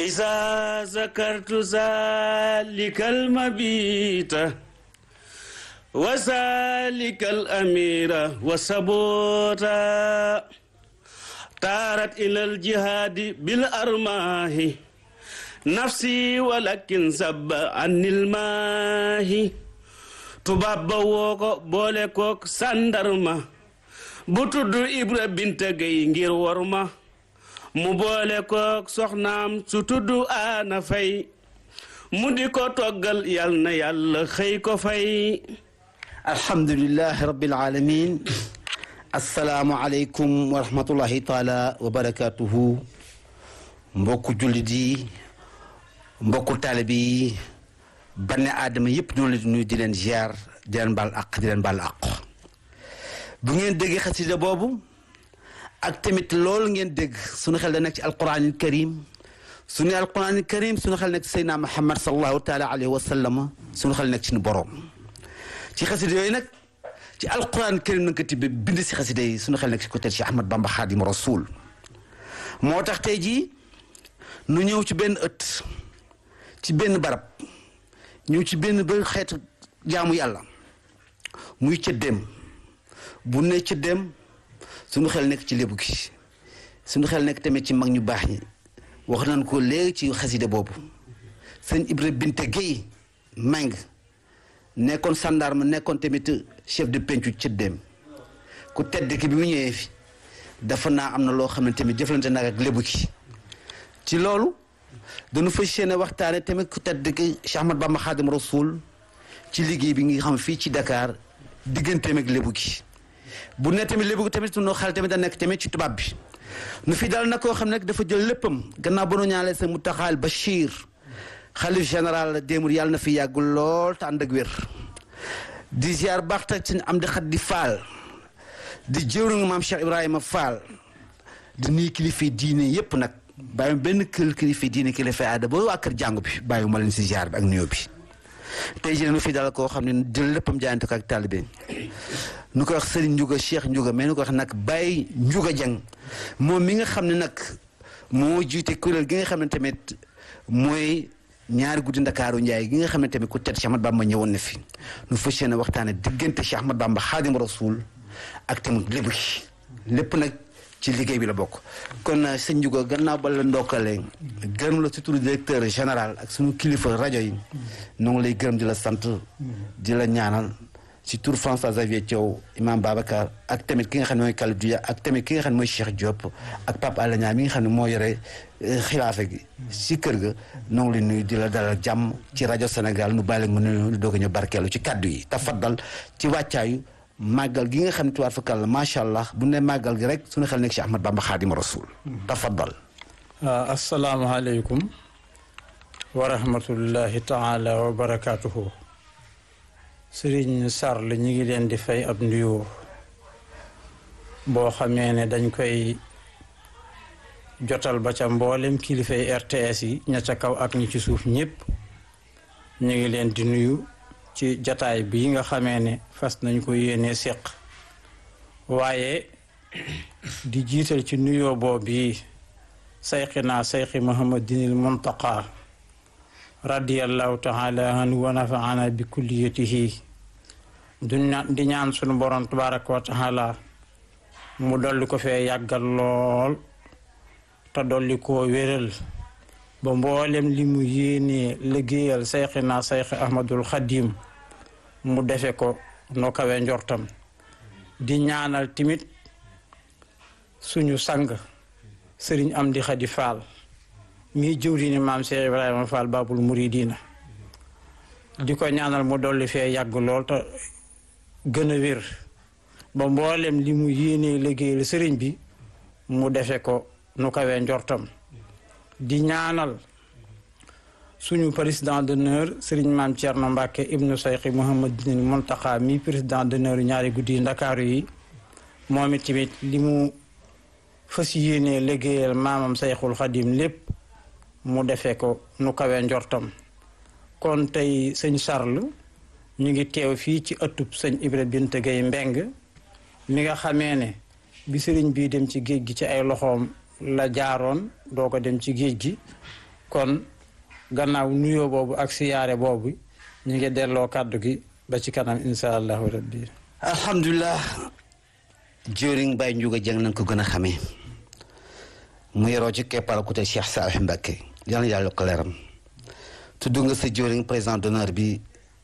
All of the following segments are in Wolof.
إذا ذكرت ذلك المبيت وذلك الأمير وسبوتا طارت إلى الجهاد بالأرماه نفسي ولكن سب عن الماه tubaab ba woo ko boole kook sàndarma bu tudd Ibra Binta Gay ngir war ma mu boole kook soxnaam su tudd Aana Fay mu di ko toggal yal na yàlla xëy ko fay alhamdulilahi rabbil alamin assalaamu aleykum wa rahmatullahi taala wa barakatuhu mbokku jullit yi mbokku taalibe yi banne aadama yëpp ñoo leen di nuyu di leen ziar di leen baal àq di leen baal àq bu ngeen déggee xasida boobu ak tamit loolu ngeen dégg suñu xel da nekk ci alquranil karim suñu alquranil karim suñu xel nekk ci Seydina Muhammad sallallahu taala alayhi wa sallam suñu xel nekk ci nu boroom ci xasida yooyu nag ci alquran karim nanga ko tibbe bind si xasida yi suñu xel nekk ci côté ci Ahmad Bamba Xaadim Rasul moo tax tey jii nu ñëw ci benn ëtt ci benn barab ñëw ci benn ba xeetu jaamu yàlla muy cëddeem bu ne cëddeem suñu xel nekk ci lébu gi suñu xel nekk tamit ci mag ñu baax ñi wax nañ ko léegi ci xaside boobu sëñ Ibra Binte Guèye mang nekkoon sandarma nekkoon tamit chef de pencu cëddeem ku tedd ki bi mu ñëwee fi dafa naa am na loo xam ne tamit jëflante nag ak lébu gi ci loolu dañu fas yéene waxtaane tamit ku tedd ki Cheikh Ahmad Bamba Xaadim Rasul ci liggéey bi nga xam fii ci Dakar digganteem ak lébu gi bu ne tamit lébu gi tamit sunu xel tamit da nekk tamit ci tubaab bi nu fi dal na koo xam ne dafa jël léppam gannaaw ba nu ñaanale sa Muntaxa Bachir xalif général démur yàlla na fi yàgg lool te ànd ak wér di ziar baax tak ci am di xat di faal di jëwriñu maam Cheikh Ibrahima Fall di nuyu kilifa diine yépp nag bàyyi benn kër kilifa diine kilifa aada ba waa kër jàngu bi bàyyi ma leen si ziar bi ak nuyoo bi tey jii nu fi dal koo xam ne jël léppam jaayante ko ak taalibe nu koy wax Serigne Ndiouga Cheikh Ndiouga mais nu ko wax nag Baye Ndiouga Dieng moom mi nga xam ne nag moo jiite kuréel gi nga xam ne tamit mooy ñaari guddi ndakaaru Njaay gi nga xam ne tamit ku tedd Cheikh Ahmad Bamba ñëwoon na fi nu fas yéene waxtaane diggante Cheikh Ahmad Bamba Xaadim Rasul ak tamit lépp gi lépp nag ci liggéey bi la bokk kon sëñ Ndiouga gannaaw ba la ndokkalee gërëm la surtout directeur général ak suñu kilifa rajo yi noo ngi lay gërëm di la sant di la ñaanal ci tur François Xavier Thiaw imam Babacar ak tamit ki nga xam ne mooy Kalib Dia ak tamit ki nga xam ne mooy Cheikh Diop ak Pape Alé Niang mi nga xam ne moo yore xilaafa gi ci kër ga noo ngi lay nuyu di la dalal jàmm ci rajo Sénégal nu bàyyi la nga nuyu doog a ñu barkeelu ci kàddu yi tafaddal ci wàccaayu màggal gi nga xam ne tuwaat fakal la macha allah bu ne màggal gi rek suñu xel nekk ci Ahmad Bamba Xaadim Rasul tafaddal asalaamaaleykum wa rahmatullahi taala wa barakaatuhu sëriñ Sarr la ñu ngi leen di fay ab nuyoo boo xamee ne dañ koy jotal ba ca mboolem kilifay RTS yi ña ca kaw ak ñi ci suuf ñëpp ñu ngi leen di nuyu ci jataay bii nga xamee ne fas nañ ko yéene séq waaye di jiital ci nuyoo boobu yi sayxinaa sayxi muhammadinil muntaqa radiallahu taala anhu wa nafaana bi kulliyatihi du di ñaan sunu borom tabaraka wa taala mu dolli ko fee yàggal lool te dolli koo wéral ba mboolem li mu yéenee liggéeyal sayxinaa sayxi ahmadul xadim mu defe ko no kawe njortam di ñaanal timit suñu sang sëriñ am di xadi faal mii jëwriñu maam Cheikh Ibrahima Fall babul muridina di ko ñaanal mu dolli fee yàgg lool te gën a wér ba mboolem li mu yéenee liggéeyal sëriñ bi mu defe ko nu kawe njortam di ñaanal suñu président d'honneur sëriñ maam Thierno Mbacke ibnu sayxi Mouhamadinil Mountakha mi président d'honneur ñaari guddi ndakaaru yi moom it tamit li mu fas yéenee liggéeyal maamam sayxul xadim lépp mu defee ko nu kawe njortam kon tey sëñ Charles ñu ngi teew fii ci ëttub sëñ Ibra Binte Gay Mbeng mi nga xamee ne bi sëriñ bii dem ci géej gi ci ay loxoom la jaaroon doo ko dem ci géej gi kon gannaaw nuyoo boobu ak siyaare boobu ñu ngi delloo kàddu gi ba ci kanam insha allahu rabbi alhamdulilah jëriñ Baye Ndiouga Dieng nañ ko gën a xamee mu yoroo ci keppaaru côté Cheikh Salih Mbacké yal na yàlla ko leeram tudd nga sa jëriñ président d'honneur bi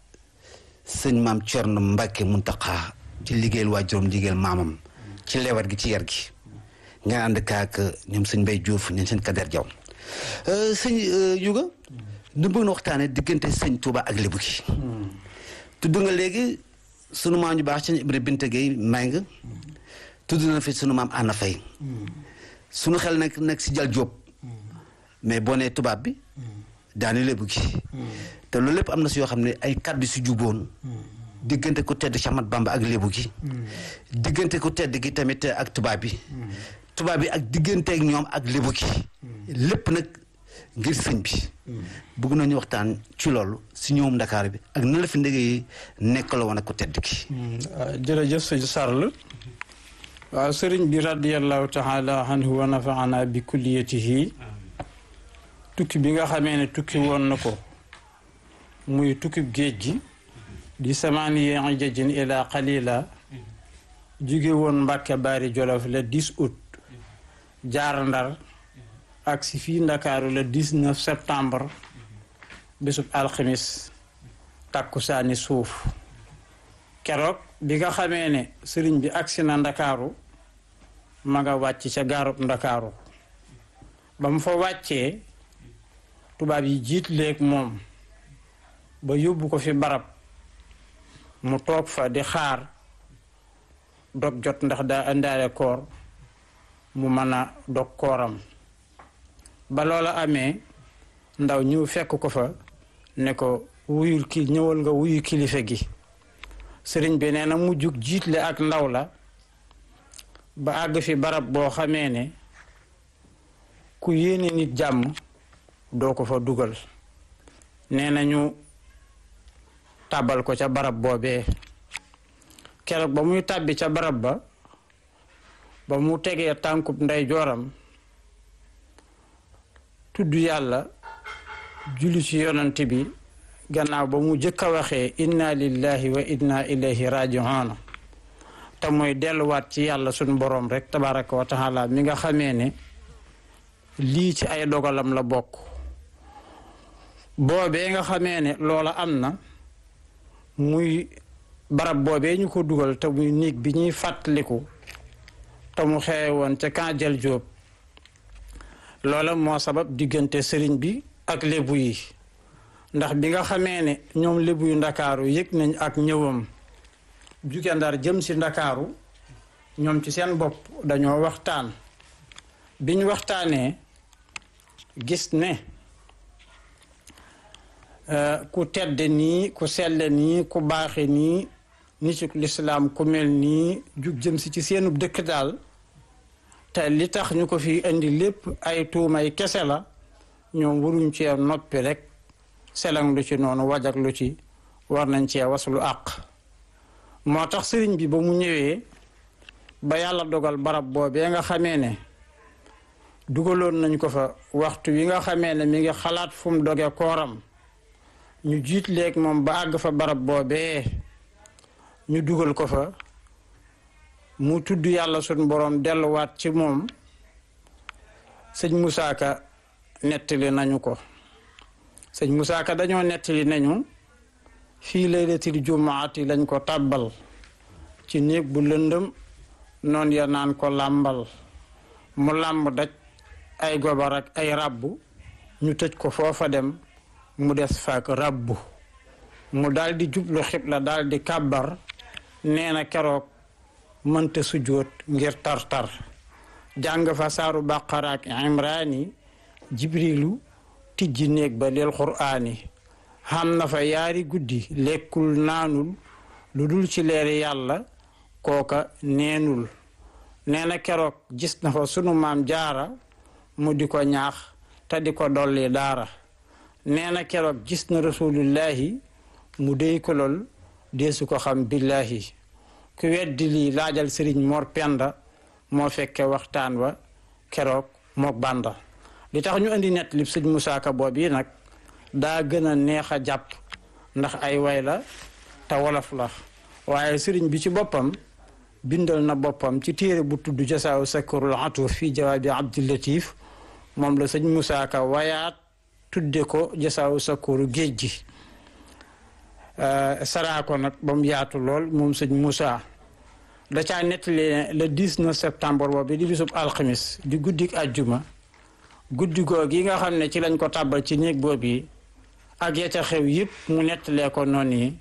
sëñ maam Thierno Mbacké Mountakha ci liggéeyal waa juróom liggéeyal maamam ci lewat gi ci yar gi nga ànd kaak ñoom sëñ Mbaye Diouf ñoom sëñ Kader Diaw sëñ Ndiouga nu bëgg na waxtaane diggante sëñ Touba ak Lébu gi tudd nga léegi sunu maam ñu baax ci Ibrahima Binta Gueye may nga tudd na fi sunu maam Anna Faye sunu xel nag nag si Jal Jóob mais boo nee tubaab bi daani lébu gi te loolu lépp am na si yoo xam ne ay kàddu si juboon diggante ku tedd Cheikh Ahmad Bamba ak lébu gi diggante ku tedd gi tamit ak tubaab bi tubaab bi ak diggante ak ñoom ak lébu gi lépp nag ngir sëñ bi bëgg nañu waxtaan ci loolu si ñëwum Ndakaar bi ak na la fi ndege nekk la woon ak ku tedd gi jërëjëf sëñ Sarl waaw sëriñ bi radiallahu taala anhu wa nafaana bi kulliyatihi tukki bi nga xamee ne tukki woon na ko muy tukki géej gi di samaaniye ijajin ila qalila jóge woon Mbàkke Baari Jolof le 10 août jaar Ndar ak si fii Ndakaaru le 19 septembre bésub alxamis takkusaani suuf keroog bi nga xamee ne sëriñ bi agsi na Ndakaaru ma nga wàcc ca gaarub Ndakaaru ba mu fa wàccee tubaab yi jiit léeg moom ba yóbbu ko fi barab mu toog fa di xaar dog jot ndax daa indaale koor mu mën a dog kooram ba loola amee ndaw ñëw fekk ko fa ne ko wuyul ki ñëwal nga wuyu kilifa gi sëriñ bi nee na mu jug jiitle ak ndaw la ba àgg fi barab boo xamee ne ku yéene nit jàmm doo ko fa dugal nee na ñu tàbbal ko ca barab boobee keroog ba muy tàbbi ca barab ba ba mu tegee tànkub ndey jooram tudd yàlla julli ci yonant bi gannaaw ba mu jëkk a waxee inna lillahi wa inna ilayhi raji'un te mooy delluwaat ci yàlla suñ boroom rek tabaraka wa taala mi nga xamee ne lii ci ay dogalam la bokk boobee nga xamee ne loola am na muy barab boobee ñu ko dugal te muy néeg bi ñuy fàttaliku te mu xewe woon ca Kanjël Jóob loola moo sabab diggante sëriñ bi ak lébu yi ndax bi nga xamee ne ñoom lébu yu ndakaaru yëg nañ ak ñëwam juge ndar jëm si ndakaaru ñoom ci seen bopp dañoo waxtaan biñ waxtaanee gis ne ku tedd nii ku selle nii ku baaxe nii nitu lislaam ku mel nii jug jëm si ci seenub dëkk daal te li tax ñu ko fi indi lépp ay tuumay kese la ñoom waruñ cee noppi rek selang lu ci noonu wajak lu ci war nañ cee waslu àq moo tax sëriñ bi ba mu ñëwee ba yàlla dogal barab boobee nga xamee ne dugaloon nañ ko fa waxtu wi nga xamee ne mi ngi xalaat fu mu doge kooram ñu jiit léeg moom ba àgg fa barab boobee ñu dugal ko fa mu tudd yàlla suñ boroom delluwaat ci moom sëñ Moussa Ka nettali nañu ko sëñ Moussa Ka dañoo nettali nañu fii laylatil jumaati lañ ko tàbbal ci néeg bu lëndëm noon ya naan ko làmbal mu làmb daj ay gobar ak ay ràbbu ñu tëj ko foofa dem mu des faak ràbbu mu daldi jublu xibla daldi kàbbar nee na keroog mënta sujjóot ngir tar-tar jàng fa saaru bàqara ak imraani jibrilu tijji néeg ba lil quraani xam na fa yaari guddi lekkul naanul lu dul ci leeri yàlla kooka neenul nee na keroog gis na fa sunu maam jaara mu di ko ñaax te di ko dolli daara nee na keroog gis na rasulullahi mu déy ko lool deesu ko xam billahi ku weddi lii laajal sëriñ Mor Penda moo fekke waxtaan wa keroog mook banda li tax ñu indi net li sëñ Moussa Ka boobu yi nag daa gën a neex a jàpp ndax ay way la te wolof la waaye sëriñ bi ci boppam bindal na boppam ci téere bu tudd jasaaw sakurul atuuf fii jawaabi abdillatif moom la sëñ Moussa Ka wayaat tudde ko jasaaw sakuru géej gi saraa ko nag ba mu yaatu lool moom sëñ Moussa da caa nettali ne le 19 septembre boobu di bisub alxamis di guddik àjjuma guddi googu yi nga xam ne ci lañ ko tàbbal ci néeg boobu yi ak ya ca xew yëpp mu nettalee ko noonu yi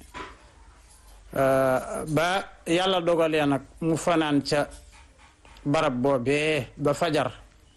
ba yàlla dogalee nag mu fanaan ca barab boobee ba fajar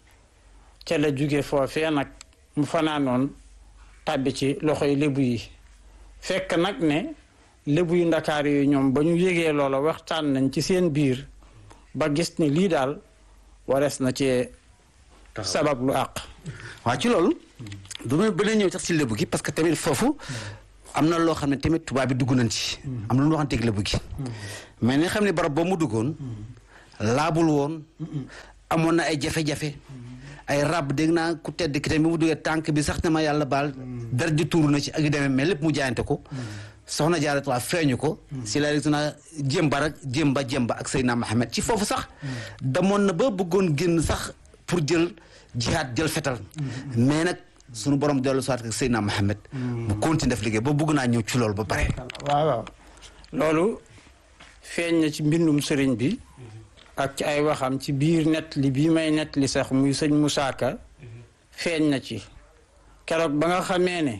ca la jóge foofee nag mu fanaanoon tàbbi ci loxoy lébu yi fekk nag ne lébu yu ndakaar yi ñoom ba ñu yégee loola waxtaan nañ ci seen biir ba gis ni lii daal warees na ci sabab lu àq waaw ci loolu du ma bëgg ñëw sax ci lébu gi parce que tamit foofu am na loo xam ne tamit tubaab bi dugg nañ ci am na lu waxanteeg lébu gi mais ni xam ne barab boo mu duggoon laabul woon amoon na ay jafe-jafe ay rab dégg naa ku tedd ki tamit bi mu duggee tànk bi sax ne ma yàlla baal dara ji tuuru na ci ak yu demee mais lépp mu jaayante ko soxna Jaaratu waa feeñu ko si la rek na jémba rek jémba jémba ak Seydina Mohamed ci foofu sax damoon na ba bëggoon génn sax pour jël jihaad jël fetal mais nag sunu borom dellu soit ak Seydina Mohamed mu continue def liggéey ba bëgg naa ñëw ci loolu ba pare waaw waaw loolu feeñ na ci mbindum sëriñ bi ak ci ay waxam ci biir net li bii may net li sax muy sëñ Moussa Ka feeñ na ci keroog ba nga xamee ne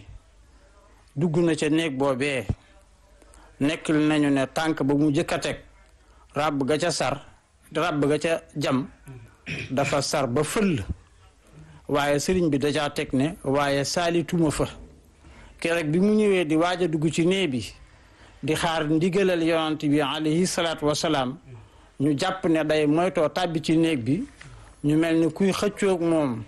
dugg na ca néeg boobee nekk nañu ne tànk ba mu jëkk a teg ràbb ga ca sar ràbb ga ca jam dafa sar ba fëll waaye sëriñ bi dajaa teg ne waaye saalituma fa keroog bi mu ñëwee di waaj a dugg ci néeg bi di xaar ndigalal yonant bi alayhi salaatu wasalaam ñu jàpp ne day moytoo tàbbi ci néeg bi ñu mel ni kuy xëccoog moom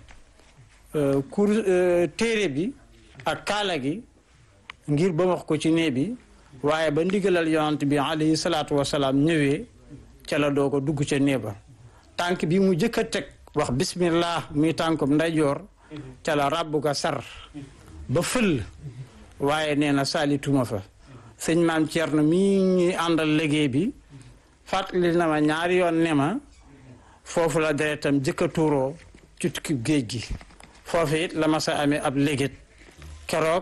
kur téere bi ak kaala gi ngir ba wax ko ci néeg bi waaye ba ndigalal yonant bi alayhi salaatu wasalaam ñëwee ca la doo ko dugg ca néeg ba tànk bi mu jëkk a teg wax bismillah muy tànkum ndeyjoor ca la ràbb ga sar ba fël waaye nee na saalituma fa sëñ maam Thierno mii ñuy àndal liggéey bi fàttali na ma ñaari yoon ne ma foofu la deretam jëkk a tuuroo ci tukki géej gi foofu it la ma sa amee ab légét keroog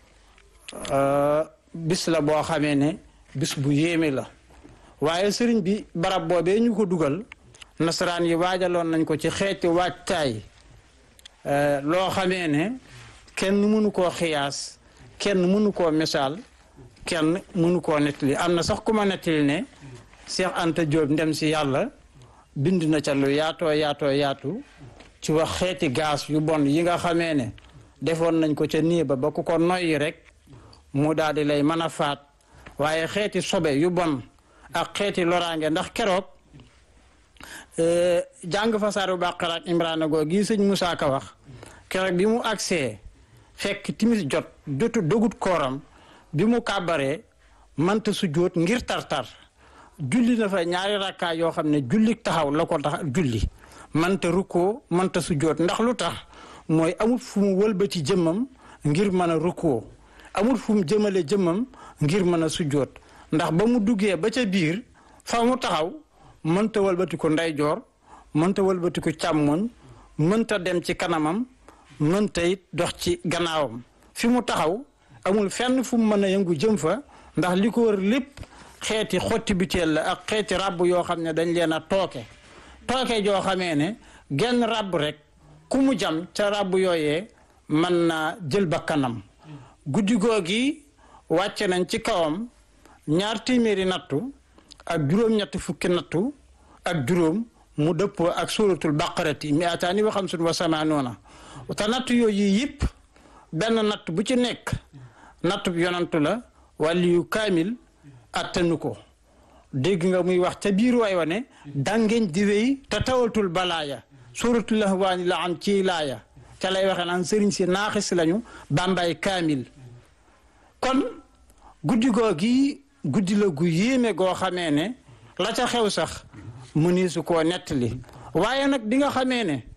bis la boo xamee ne bis bu yéeme la waaye sëriñ bi barab boobee ñu ko dugal nasaraan yi waajaloon nañ ko ci xeeti waajtaay loo xamee ne kenn mënu koo xiyaas kenn mënu koo misaal kenn mënu koo nettali am na sax ku ma nettali ne Cheikh Anta Diop ndem si yàlla bind na ca lu yaatoo yaatoo yaatu ci wax xeeti gaas yu bon yi nga xamee ne defoon nañ ko ca nii ba ba ku ko noyyi rek mu daal di lay mën a faat waaye xeeti sobe yu bon ak xeeti loraange ndax keroog jàng fa saaru Baqara ak Imraana goo gii sëñ Moussa Ka wax keroog bi mu agsee fekk timis jot jotu dogut kooram bi mu kàbbaree mënta su jóot ngir tartar julli na fa ñaari rakkaa yoo xam ne julli taxaw la ko tax julli mënta rukkoo mënta su jóot ndax lu tax mooy amul fu mu wëlbati jëmmam ngir mën a rukkoo amul fu mu jëmale jëmmam ngir mën a su jóot ndax ba mu duggee ba ca biir fa mu taxaw mënta wëlbati ko ndeyjoor mënta wëlbati ko càmmoñ mënta dem ci kanamam mënta it dox ci gannaawam fi mu taxaw amul fenn fu mu mën a yëngu jëm fa ndax li ko wër lépp xeeti xotti biteel la ak xeeti ràbb yoo xam ne dañ leen a tooke tooke joo xamee ne genn ràbb rek ku mu jam ca ràbb yooyee mën naa jël bakkanam guddi googi wàcce nañ ci kawam ñaar téeméeri nattu ak juróom-ñetti fukki nattu ak juróom mu dëppoo ak suuratul baqarati mi ataani wa xamsun wa samaanoona te nattu yooyu yëpp benn natt bu ci nekk nattu bu yonantu la wàlli yu kaamil attanu ko dégg nga muy wax ca biir way wa ne dangeñ di wéy te tawatul balaaya suuratul lahwaani la am ci laaya ca lay waxee naan sëriñ si naaxis lañu bàmbaay kaamil kon guddi googi guddi la gu yéeme goo xamee ne la ca xew sax mu ni su koo nettali waaye nag di nga xamee ne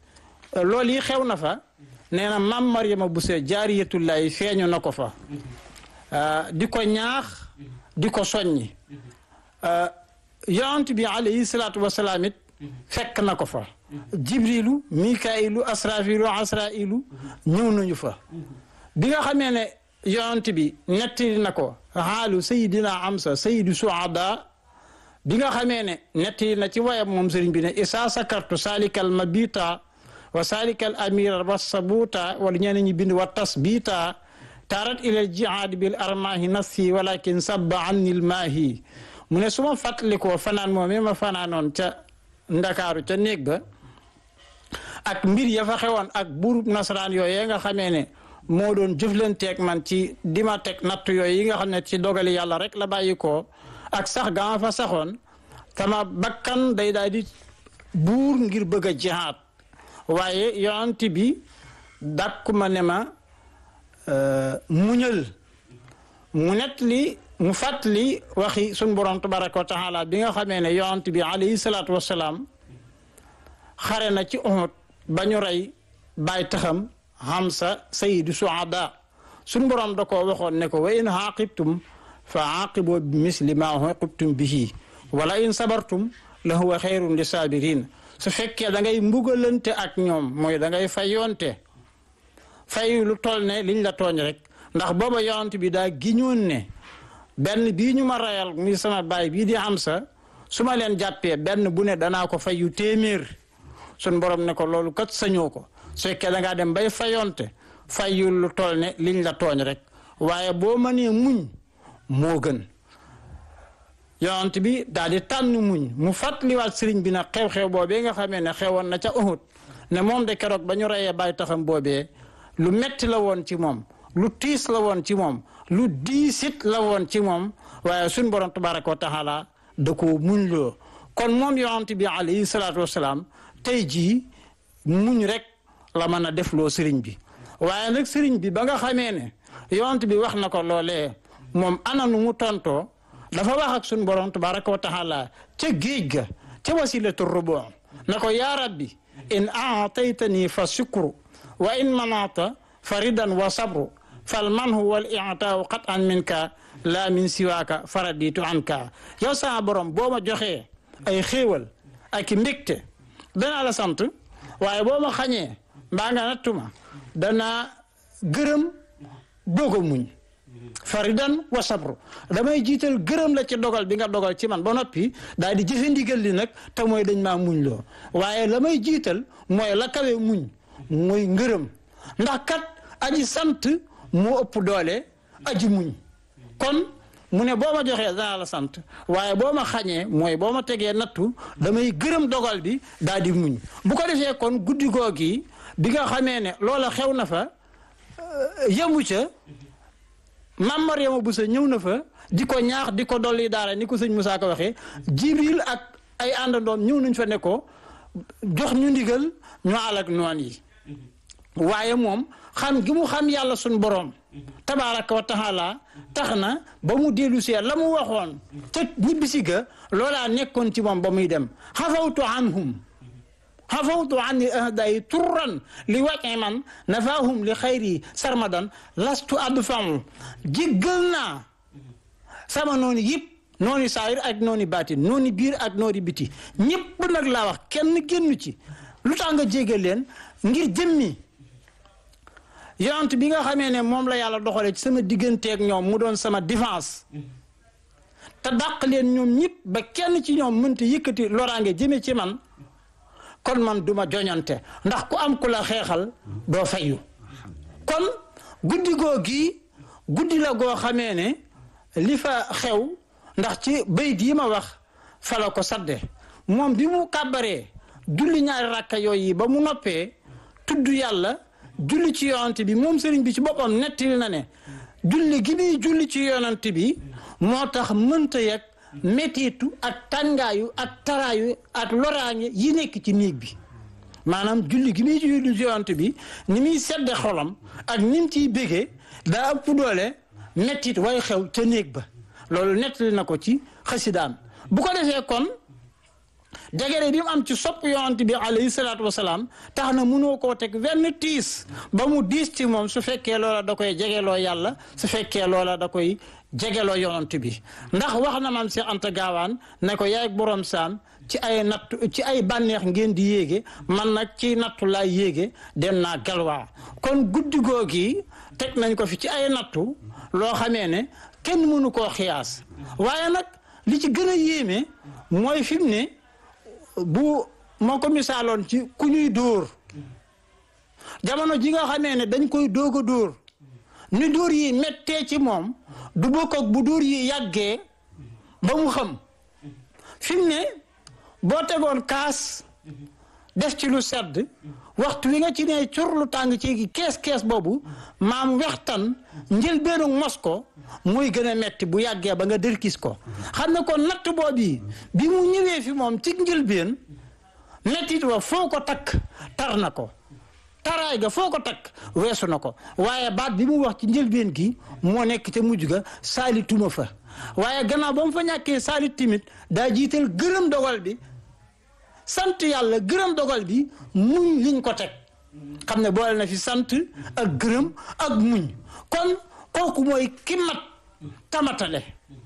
loolu yi xew na fa nee na maam Mariama Bousso jaariyatullahi feeñu na ko fa di ko ñaax di ko soññi yonent bi alayhi salaatu wasalaam it fekk na ko fa jibrilu mikailu asrafilu asrailu ñëw nañu fa bi nga xamee ne yonent bi nettali na ko xaalu sayidina amsa sayidu suada bi nga xamee ne nettali na ci wayam moom sëriñ bi ne isa sakartu salikal mabita wa salikal amira wa sabuta wala ñeneen ñi bind wa tasbita tarat ilal jihaad bil armahi nafsi walakin sabba anni lmaahi mu ne su ma fàttalikoo fanaan moom ma fanaanoon ca ndakaaru ca néeg ba ak mbir ya fa xewoon ak buurub nasaraan yooyu nga xamee ne moo doon jëflanteeg man ci di ma teg natt yooyu yi nga xam ne ci dogali yàlla rek la bàyyi ko ak sax ga ma fa saxoon sama bakkan day daal di buur ngir bëgg a jihaad waaye yonent bi dàkku ma ne ma muñal mu net li mu fàttali waxi sun borom tabaraka wa taala bi nga xamee ne yonent bi alayhi salaatu wasalaam xare na ci Uhud ba ñu rey bàyyi taxam Hamza sayyidu suada sun borom da koo waxoon ne ko wa in aaqibtum fa aaqibu bi misli ma uqibtum bihi wala in sabartum la huwa xayrun li sabirin su fekkee da ngay mbugalante ak ñoom mooy da ngay fayonte fay lu toll ne liñ la tooñ rek ndax booba yonent bi daa giñoon ne benn bii ñu ma rayal muy sama baay bii di Hamza su ma leen jàppee benn bu ne danaa ko fay yu téeméer sun borom ne ko loolu kat sañoo ko su fekkee da ngaa dem bay fayonte fayul lu toll ne liñ la tooñ rek waaye boo mënee muñ moo gën yonent bi daal di tànn muñ mu fàttaliwaat sëriñ bi nag xew-xew boobee nga xamee ne xewoon na ca Uhud ne moom de keroog ba ñu reyee bàyyi taxam boobee lu metti la woon ci moom lu tiis la woon ci moom lu diisit la woon ci moom waaye suñ borom tabaraka wa taala da koo muñ loo kon moom yonent bi alayhi salaatu wasalaam tey jii muñ rek la mën a def loo sëriñ bi waaye nag sëriñ bi ba nga xamee ne yonent bi wax na ko loolee moom ana nu mu tontoo dafa wax ak suñ borom tabaraka wa taala ca géej ga ca wasilatu rubu na ko yaa rabbi in aataytani fa shukru wa in manata fa ridan wa sabru fal manhu wal i'taaw qat an minka laa min siwaaka faraditu anka yow sama borom boo ma joxee ay xéewal ak i mbégte danaa la sant waaye boo ma xañee mbaa nga nattuma danaa gërëm doog a muñ faridan wa sabru damay jiital gërëm la ci dogal bi nga dogal ci man ba noppi daal di jëfe ndigal li nag te mooy dañ maa muñ loo waaye la may jiital mooy la kawe muñ mooy ngërëm ndax kat aji sant moo ëpp doole aji muñ kon mu ne boo ma joxee danaa la sant waaye boo ma xañee mooy boo ma tegee nattu damay gërëm dogal bi daal di muñ bu ko defee kon guddi googi bi nga xamee ne loola xew na fa yemu ca Maam Mariama Bousso ñëw na fa di ko ñaax di ko dolli daara ni ko sëñ Moussa ko waxee Jibril ak ay àndandoom ñëw nañ fa ne ko jox ñu ndigal ñu alak noon yi waaye moom xam gi mu xam yàlla suñ boroom tabaaraka wa taala tax na ba mu dellu see la mu waxoon te ñibbisi ga loolaa nekkoon ci moom ba muy dem xafawtu anhum xafawtu anni ahdayi turran li wàcce man nafaahum li xayri sarmadan lastu adfau jéggal naa sama noonu yëpp noonu saayir ak noonu baatin noonu biir ak noonu biti ñëpp nag laa wax kenn génnu ci lu tax nga jéggal leen ngir jëmmi yonent bi nga xamee ne moom la yàlla doxalee ci sama digganteeg ñoom mu doon sama défense te dàq leen ñoom ñëpp ba kenn ci ñoom mënta yëkkati loraange jëme ci man kon man duma joñante ndax ku am ku la xeexal doo fayu kon guddi goo gi guddi la goo xamee ne li fa xew ndax ci bayit yi ma wax fa la ko sadde moom bi mu kàbbaree julli ñaari rakka yooyu ba mu noppee tudd yàlla julli ci yonante bi moom sëriñ bi ci boppam nettali na ne julli gi muy julli ci yonante bi moo tax mënta yegg mettitu ak tàngaayu ak taraayu ak loraange yi nekk ci néeg bi maanaam julli gi muy julli ci yonante bi ni muy sedde xolam ak ni mu ciy bégee daa ëpp doole mettit way xew ca néeg ba loolu nettali na ko ci xasidaam bu ko defee kon jegere bi mu am ci sopp yonent bi alayhi salaatu wasalaam tax na mënoo koo teg wenn tiis ba mu diis ci moom su fekkee loola da koy jegeloo yàlla su fekkee loola da koy jegeloo yonent bi ndax wax na maam Cheikh Anta Gaawaan ne ko yaay borom saam ci ay natt ci ay bànneex ngeen di yéege man nag ci nattu laay yéege dem naa galwaa kon guddi googi teg nañ ko fi ci ay nattu loo xamee ne kenn mënu koo xiyaas waaye nag li ci gën a yéeme mooy fi mu ne bu moo ko misaaloon ci ku ñuy dóor jamono ji nga xamee ne dañ koy doog a dóor ni dóor yi mettee ci moom du bokk ak bu dóor yi yàggee ba mu xam fi mu ne boo tegoon kaas def ci lu sedd waxtu wi nga ci ne cur lu tàng ci kees kees boobu maam wextan njëlbeenu mos ko muy gën a metti bu yàggee ba nga dërkis ko xam ne ko natt boobu bi mu ñëwee fi moom ci njëlbeen mettit wa foo ko takk tar na ko taraay ga foo ko takk weesu na ko waaye baat bi mu wax ci njëlbeen gi moo nekk ca mujj ga saali tuma fa waaye gannaaw ba mu fa ñàkkee saali timit daa jiital gërëm dogal bi sant yàlla gërëm dogal bi muñ liñ ko teg xam ne boole na fi sant ak gërëm ak muñ kon kooku mooy ki mat tamatale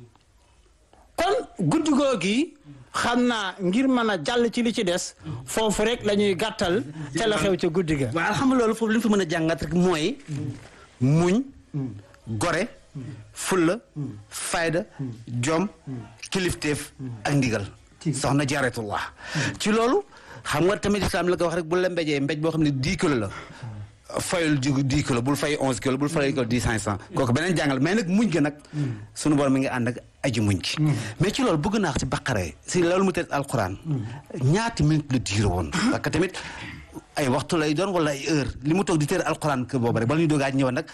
kon guddi googi xam naa ngir mën a jàll ci li ci des foofu rek la ñuy gàttal ca la xew ca guddi ga waaw xam nga loolu foofu li ñu fa mën a jàngat rek mooy muñ gore fulla fayda jom kilifteef ak ndigal soxna jaratullah ci loolu xam nga tamit islam la ko wax rek bu la mbéjee mbéj boo xam ne dix kilo la fayul jigu dix kilo bul fay onze kilo bul fay ko dix cinq cent kooku beneen jàngal mais nag muñ ga nag sunu borom mi ngi ànd ak aji muñ gi mais ci loolu bëgg naa ko ci baqaree si loolu mu tëdd alquran ñaati minute la diir woon parce que tamit ay waxtu lay doon wala ay heure li mu toog di tëdd alquran que boobu rek bala ñu doogaa ñëw nag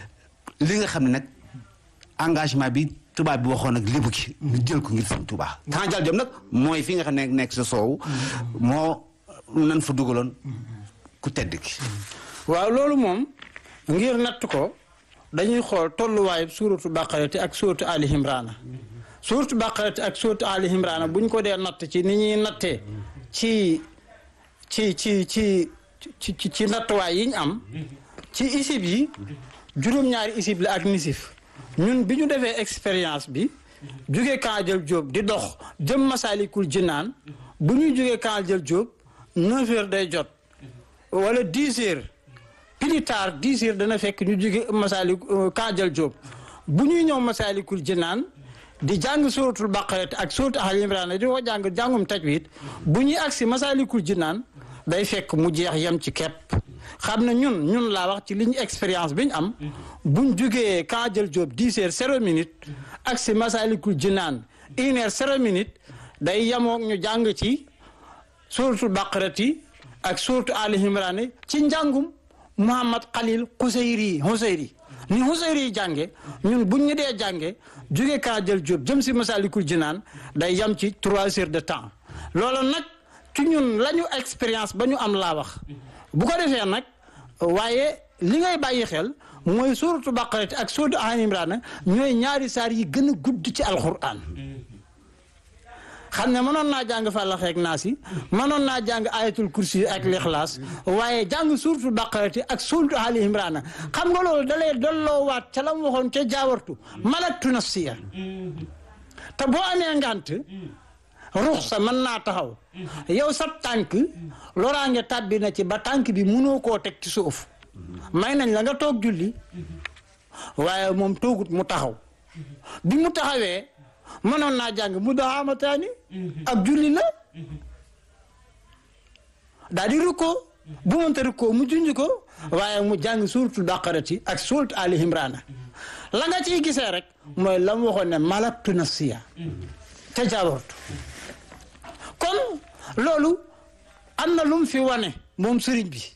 li nga xam ne nag engagement bi tubaab bi waxoon nag lébu gi ñu jël ko ngir sëñ Tuubaa temps jal jom nag mooy fi nga xam ne nekk sa soow moo nan fa dugaloon ku tedd ki waaw loolu moom ngir natt ko dañuy xool tolluwaayu suuratu baqarati ak suuratu ali imraana suuratu baqarati ak suuratu ali imraana bu ñu ko dee natt ci ni ñuy nattee ci ci ci ci ci ci nattuwaay yi ñu am ci isib yi juróom-ñaari isib la ak nisif ñun bi ñu defee expérience bi jóge Kaajal Jóob di dox jëm Masaalikul Jinaan bu ñuy jógee Kaajal Jóob neuf heures day jot wala dix heures plus tard dix heures dana fekk ñu jóge Masaalik Kaajal Jóob bu ñuy ñëw Masaalikul Jinaan di jàng suratul Baqara ak suratul Al Imraan di ko jàng jàngum tajwid bu ñuy agsi Masaalikul Jinaan day fekk mu jeex yem ci kepp xam ne ñun ñun laa wax ci li ñu expérience bi ñu am buñ jugee Kaajal Jóob dix heures zéro minute ak si Masalikul Jinaan une heure zéro minute day yemoog ñu jàng ci suratul Baqarati ak suratu Ali Imran ci njàngum Muhammad Khalil Xuseyri Xuseyri ni Xuseyri yi jànge ñun buñ ñu dee jànge jugee Kaajal Jóob jëm si Masalikul Jinaan day yem ci trois heures de temps loolu nag ci ñun la ñu expérience ba ñu am laa wax bu ko defee nag waaye li ngay bàyyi xel mooy suuratu baqarati ak suuratu al imraan ñooy ñaari saar yi gën a gudd ci alquran xam ne mënoon naa jàng fàllax ak naas yi mënoon naa jàng ayatul kursi ak lixlaas waaye jàng suuratu baqarati ak suuratu al imraan xam nga loolu da lay dolloowaat ca la mu waxoon ca jaawartu malaktu nafsiya te boo amee ngant ruux sa mën naa taxaw yow sab tànk loraange tàbbi na ci ba tànk bi mënoo koo teg ci suuf may nañ la nga toog julli waaye moom toogut mu taxaw bi mu taxawee mënoon naa jàng mu daxaamataani ak julli la daal di rukkoo bu mënta rukkoo mu junj ko waaye mu jàng suuratul baqarati ak suuratu ali imraana la nga ciy gisee rek mooy la mu waxoon ne malaktu nafsiya te jaawartu kon loolu am na lu mu fi wane moom sëriñ bi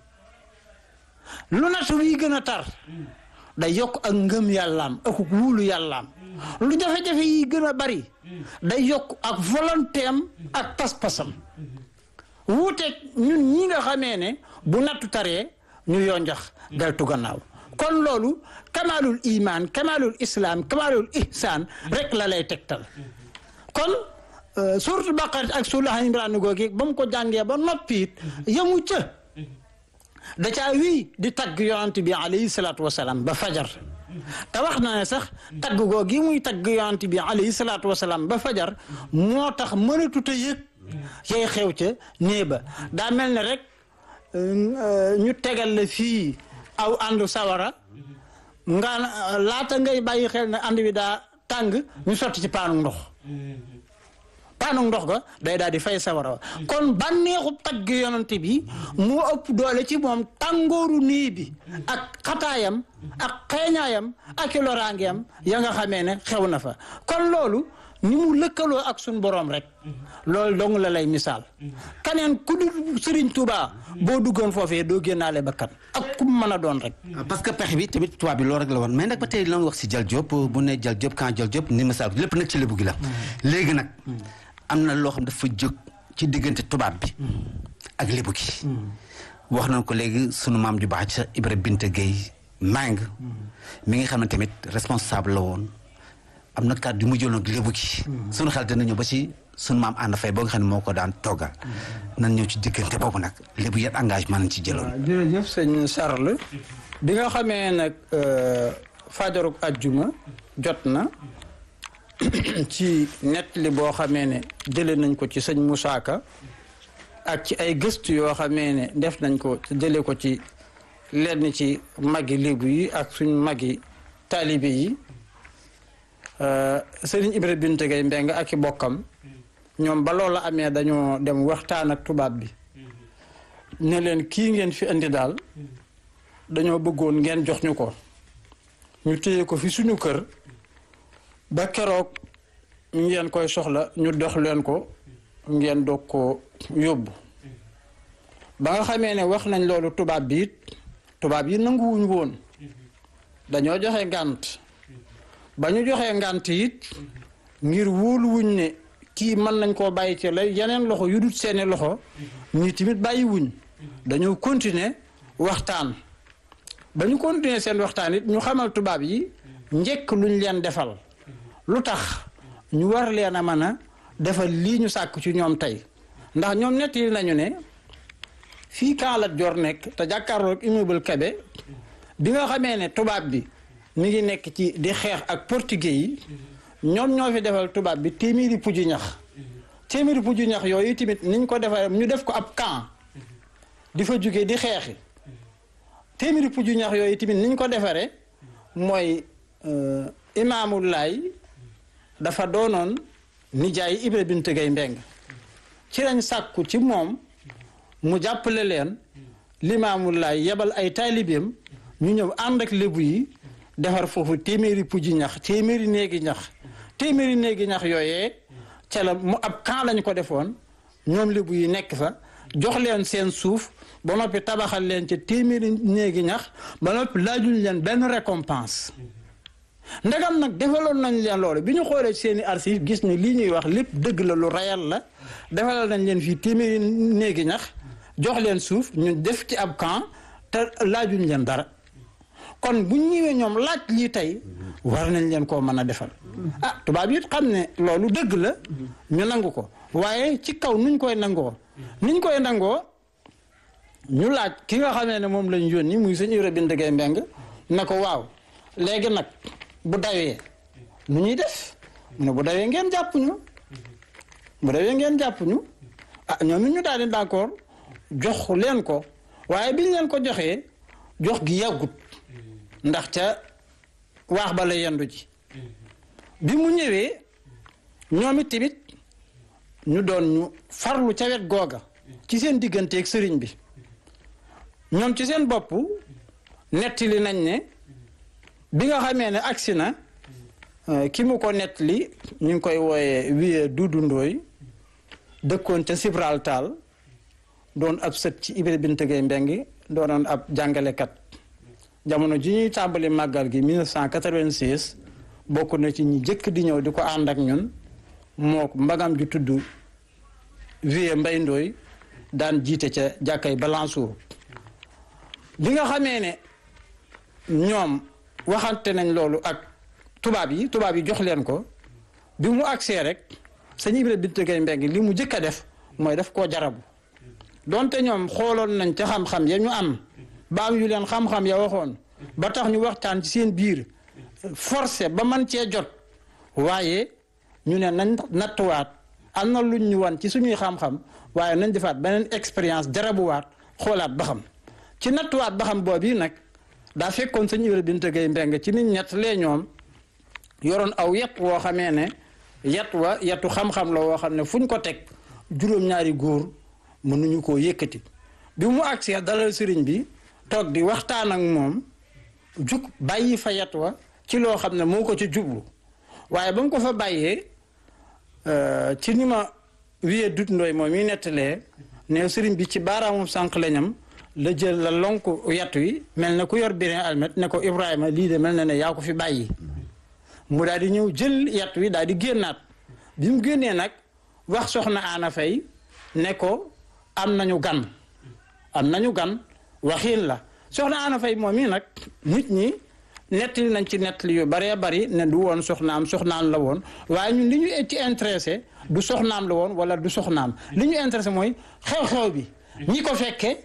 lu natu yi gën a tar day yokk ak ngëm yàllaam ak wuulu yàllaam lu jafe-jafe yi gën a bari day yokk ak volonté am ak pas-pasam wuuteeg ñun ñi nga xamee ne bu nattu taree ñu yonjax deltu gannaaw kon loolu kamalul iman kamalul islam kamalul ihsaan rek la lay tegtal kon suuratu baqara ak suula imraan googi ba mu ko jàngee ba noppi it yemu ca da caa wii di tagg yonent bi alayhi salaatu wasalaam ba fajar te wax na ne sax tagg googi muy tagg yonent bi alayhi salaatu wasalaam ba fajar moo tax mënatut a yëg yay xew ca nee ba daa mel ne rek ñu tegal la fii aw àndu sawara nga laata ngay bàyyi xel ne ànd bi daa tàng ñu sotti ci paanu ndox paanu ndox ga day daal di fay sawara wa kon bànneexu tagg yonent bi moo ëpp doole ci moom tàngooru nii bi ak xataayam ak xeeñaayam ak i loraangeem ya nga xamee ne xew na fa kon loolu ni mu lëkkaloo ak suñ boroom rek loolu dong la lay misaal kaneen ku dul Sëriñ Tuubaa boo duggoon foofee doo génnaale bakkan ak ku mu mën a doon rek parce que pexe bi tamit tubaab bi loolu rek la woon mais nag ba tey la wax si Jal Diop bu ne Jal Diop quand Jal Diop ni misaal lépp nag ci lébu gi la léegi nag am na loo xam dafa jóg ci diggante tubaab bi ak lébu gi wax nañ ko léegi sunu maam ju baax ca Ibra Binte Gueye Mang mi ngi xam ne tamit responsable la woon am na kàddu yu mu jëloon ak lébu gi sunu xel dina ñëw ba ci sunu maam ànd fay boo nga xam ne moo ko daan toggal nan ñëw ci diggante boobu nag lébu yan engagement nañ ci jëloon jërëjëf sëñ Charles bi nga xamee nag fajaruk ajjuma jot na ci nettali boo xamee ne jële nañ ko ci sëñ Moussa Ka ak ci ay gëstu yoo xamee ne def nañ ko jële ko ci lenn ci magi lébu yi ak suñ magi taalibe yi sëriñ Ibra Binte Gay Mbeng ak i bokkam ñoom ba loola amee dañoo dem waxtaan ak tubaab bi ne leen kii ngeen fi indi daal dañoo bëggoon ngeen jox ñu ko ñu téye ko fi suñu kër ba keroog ngeen koy soxla ñu dox leen ko ngeen doog ko yóbbu ba nga xamee ne wax nañ loolu tubaab bi it tubaab yi nanguwuñ woon dañoo joxe ngànt ba ñu joxee ngànt it ngir wóoluwuñ ne kii mën nañ koo bàyyi ci lay yeneen loxo yu dut seeni loxo ñii tamit bàyyiwuñ dañoo continuer waxtaan ba ñu continuer seen waxtaan it ñu xamal tubaab yi njëkk luñ leen defal lu tax ñu war leen a mën a defal lii ñu sàkk ci ñoom tey ndax ñoom nettali nañu ne fii Kaalat Joor nekk te jàkkaarloog immeuble Kébé bi nga xamee ne tubaab bi mi ngi nekk ci di xeex ak portugais yi ñoom ñoo fi defal tubaab bi téeméeri puju ñax téeméeri puju ñax yooyu tamit niñ ko defee ñu def ko ab camp di fa jóge di xeexi téeméeri puju ñax yooyu tamit niñ ko defaree mooy imaamul laay dafa doonoon nijaay Ibra Binte Gay Mbeng ci lañ sàkku ci moom mu jàppale leen limaamul laay yebal ay taalibeem ñu ñëw ànd ak lébu yi defar foofu téeméeri puji ñax téeméeri néegi ñax téeméeri néegi ñax yooyee ca la mu ab camp lañ ko defoon ñoom lébu yi nekk fa jox leen seen suuf ba noppi tabaxal leen ca téeméeri néegi ñax ba noppi laajuñ leen benn récompense ndegam nag defaloon nañ leen loolu bi ñu xoolee seeni archive gis ni lii ñuy wax lépp dëgg la lu rayal la defalal nañ leen fii téeméeri néegi ñax jox leen suuf ñu def ci ab camp te laajuñ leen dara kon bu ñëwee ñoom laaj lii tey war nañ leen koo mën a defal ah tubaab yi xam ne loolu dëgg la ñu nangu ko waaye ci kaw nuñ koy nangoo niñ koy nangoo ñu laaj ki nga xamee ne moom lañ yónni muy sëñ Ibra Binte Gay Mbeng na ko waaw léegi nag bu dawee nu ñuy def mu ne bu dawee ngeen jàpp ñu bu dawee ngeen jàpp ñu ah ñoom it ñu daal di d'accord jox leen ko waaye biñ leen ko joxee jox gi yàggut ndax ca waax ba la yendu ji bi mu ñëwee ñoom it tamit ñu doon ñu farlu ca wet googa ci seen digganteeg sëriñ bi ñoom ci seen bopp nettali nañ ne bi nga xamee ne agsi na ki mu ko nettali ñu ngi koy wooyee wiye Dudu Ndooy dëkkoon ca Gibraltar doon ab sët ci Ibra Binte Gay Mbeng doonoon ab jàngalekat jamono ji ñuy tàmbali màggal gi 1986 bokk na ci ñi jëkk di ñëw di ko ànd ak ñun moo mbagam ju tudd vie mbay ndooy daan jiite ca jàkkay Balançour bi nga xamee ne ñoom waxante nañ loolu ak tubaab yi tubaab yi jox leen ko bi mu agsee rek sëñ Ibra Binta Gaye Mbengue li mu jëkk a def mooy daf koo jarabu donte ñoom xooloon nañ ca xam-xam ya ñu am ba am yu leen xam-xam ya waxoon ba tax ñu waxtaan ci seen biir forcé ba man cee jot waaye ñu ne nañ nattuwaat am na luñ ñu wan ci suñuy xam-xam waaye nañ defaat beneen expérience jarabuwaat xoolaat ba xam ci nattuwaat ba xam boobu nag daa fekkoon sëñ Ibra Binta Gaye Mbengue ci nit ñett lee ñoom yoroon aw yet woo xamee ne yet wa yetu xam-xam la woo xam ne fu ñu ko teg juróom-ñaari góor mënuñu koo yëkkati bi mu agsee dalal sëriñ bi toog di waxtaan ak moom jug bàyyi fa yet wa ci loo xam ne moo ko ci jublu waaye ba mu ko fa bàyyee ci ni ma wiyee dut ndooy moom yi nettalee ne sëriñ bi ci baaraamum sànq lañam la jël la lonk yet wi mel na ku yor birin almet ne ko Ibrahima lii de mel na ne yaa ko fi bàyyi mu daal di ñëw jël yet wi daal di génnaat bi mu génnee nag wax soxna Ana Fay ne ko am nañu gan am nañu gan waxiin la soxna Ana Fay moom yi nag nit ñi nettali nañ ci nettali yu baree bari ne du woon soxnaam soxnaam la woon waaye ñun li ñu ci intéressé du soxnaam la woon wala du soxnaam li ñu intéressé mooy xew-xew bi ñi ko fekke